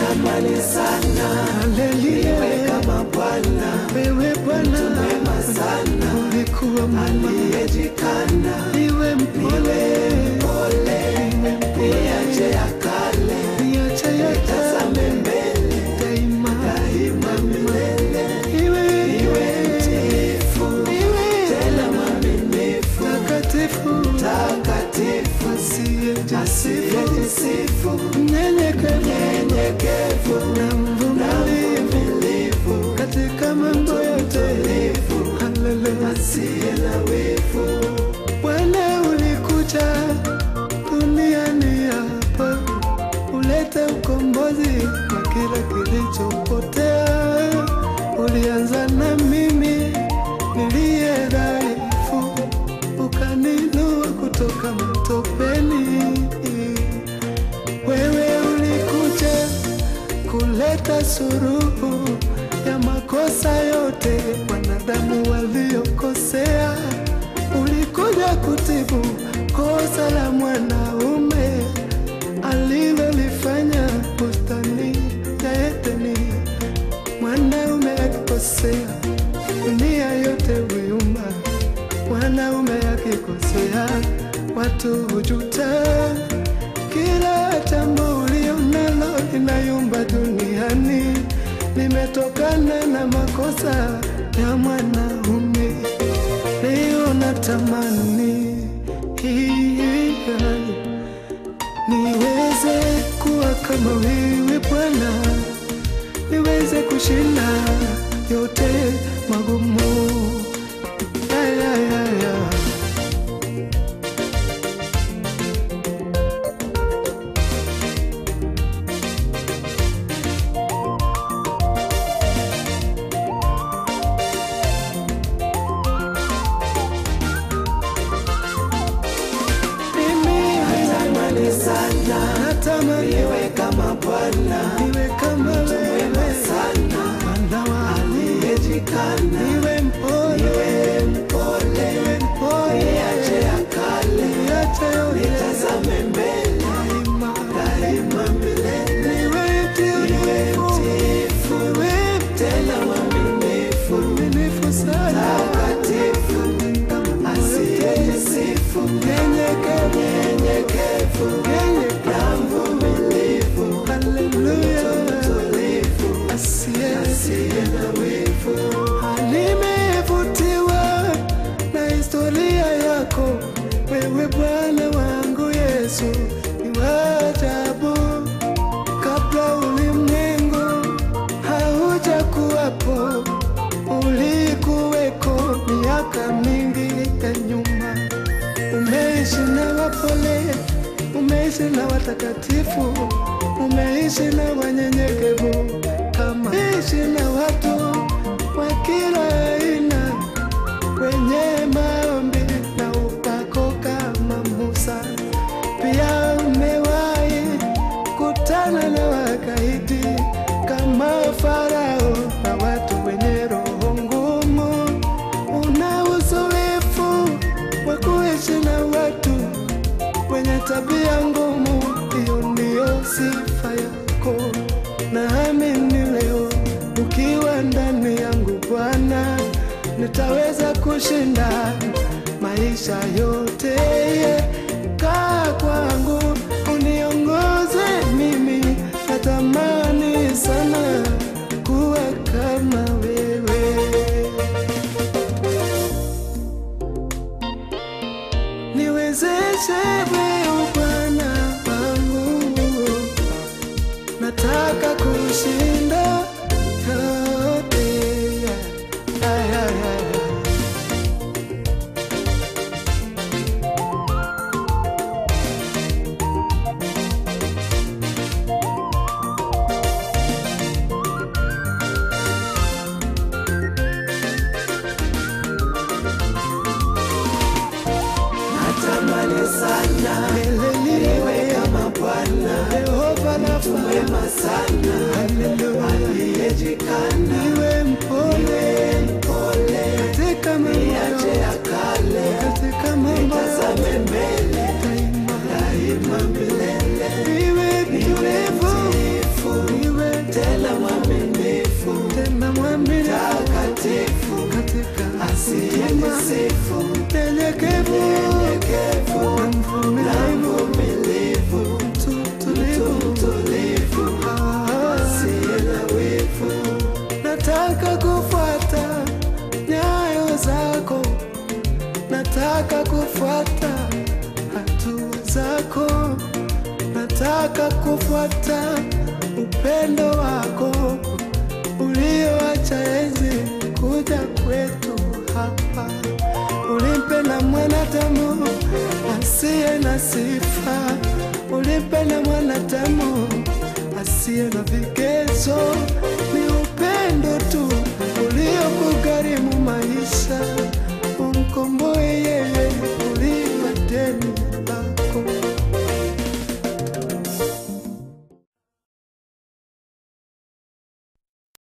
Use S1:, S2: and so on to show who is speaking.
S1: natamani sana
S2: Haleluya,
S1: kama Bwana
S2: wewe Bwana
S1: mwema sana
S2: ulikuwa mwema,
S1: aliyejikana
S2: niwe mpole,
S1: pole
S2: niwe mpole,
S1: niache ya kale
S2: niache yote
S1: tazame mbele
S2: daima,
S1: daima milele
S2: iwe
S1: iwe mtiifu
S2: iwe
S1: tena mwaminifu
S2: takatifu,
S1: takatifu
S2: asiyejisifu,
S1: asiyejisifu
S2: mnyenyekevu
S1: nyenyekevu
S2: na
S1: na
S2: mvumilivu
S1: mvumilivu
S2: katika mambo yote. Haleluya.
S1: asiye na wivu
S2: Bwana ulikuja duniani hapa ulete ukombozi kwa kila kilichopotea. Ulianza na mimi niliye dhaifu, ukaninua kutoka matopeni. Wewe ulikuja kuleta suruhu ya makosa yote wanadamu waliokosea. Ulikuja kutibu kosa la mwanaume alilolifanya bustani ya Edeni. Mwanaume akikosea, dunia yote huyumba. Mwanaume akikosea, watu hujuta. Kila jambo ulio nalo linayumba duniani limetokana na makosa ya mwanaume. Leo natamani hii niweze kuwa kama wewe Bwana, niweze kushinda yote magumu. Ay, ay, ay, ay. Mimi
S1: tamani sana
S2: natamani
S1: iwe kama Bwana
S2: niwe kama wewe
S1: sana
S2: Bwana wa
S1: aliyejikana
S2: niwe mpole,
S1: iwe mpole
S2: niwe mpole,
S1: niache ya kale
S2: niache yote
S1: nitazame mbele
S2: daima,
S1: daima milele
S2: niwe
S1: iwe
S2: mtiifu,
S1: mtiifu
S2: niwe
S1: tena mwaminifu
S2: mwaminifu sana,
S1: takatifu asiyejisifu
S2: nyenyekevu,
S1: nyenyekevu
S2: nyenyekevu.
S1: na mvumilivu
S2: Haleluya,
S1: tulivu
S2: asiye
S1: asiye na wivu
S2: Nimevutiwa na historia yako wewe Bwana wangu Yesu, ni wa ajabu. Kabla ulimwengu haujakuwapo, ulikuweko miaka mingi ya nyuma. Umeishi na wapole, umeishi na watakatifu, umeishi na wanyenyekevu, kama ishi na watu wa kila aina, wenye maombi na upako kama Musa. Pia umewahi kutana na wakaidi kama Farao na watu wenye roho ngumu. Una uzoefu wa kuishi na watu wenye tabia ngumu, hiyo ndiyo sifa yako. Naamini leo ukiwa ndani yangu Bwana, nitaweza kushinda maisha yote. Kaa kwangu uniongoze mimi, natamani sana kuwa kama wewe. niwezeshe wewe Bwana wangu, nataka kushinda yote. Ay, ay, ay, ay.
S1: natamani sana iwe kama Bwana
S2: Yehova nafa,
S1: mwema sana
S2: haleluya,
S1: aliyejikana
S2: niwe mpole
S1: pole
S2: katika mambo
S1: niache
S2: yote,
S1: ya kale
S2: katika mambo
S1: tazame
S2: yote,
S1: mbele
S2: daima
S1: daima milele
S2: niwe mtulivu,
S1: mtiifu
S2: niwe kufuata hatua zako, nataka kufuata upendo wako ulioacha enzi kuja kwetu hapa. Ulimpenda mwanadamu asiye na sifa, ulimpenda mwanadamu asiye na vigezo, ni upendo tu